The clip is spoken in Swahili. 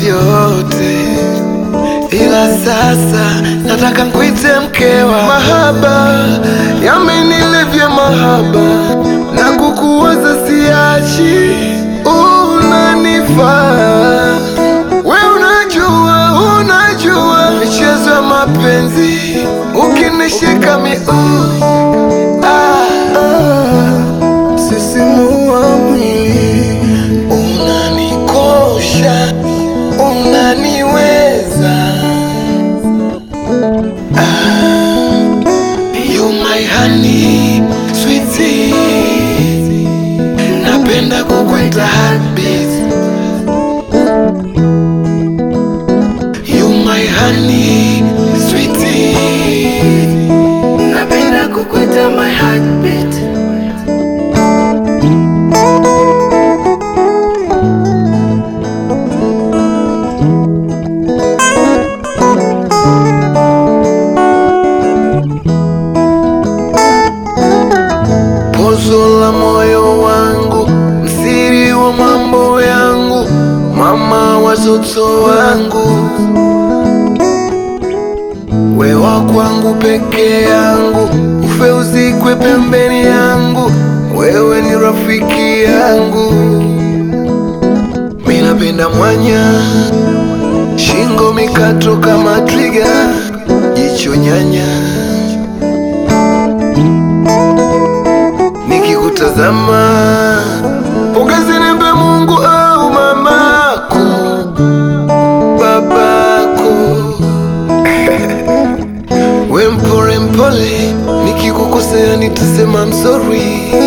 vyote, ila sasa nataka nkuite mkewa. Mahaba yamenilevya mahaba, na kukuwaza siachi, unanifaa we, unajua unajua michezo ya mapenzi, ukinishika miguu ah, ah, sisimua mwili unanikosha, unaniweza ah, you my honey sweetie, napenda kukwita heartbeat you my honey sweetie, napenda kukwita my heartbeat Pozo la moyo wangu, msiri wa mambo yangu, mama watoto wangu, wewa kwangu peke yangu, ufe uzikwe pembeni yangu, wewe ni rafiki yangu, mi napenda mwanya, shingo mikato kama twiga, jicho nyanya nikikutazama pongezi nimbe Mungu au mamako babako we mpore mpole, nikikukosea nitasema I'm sorry.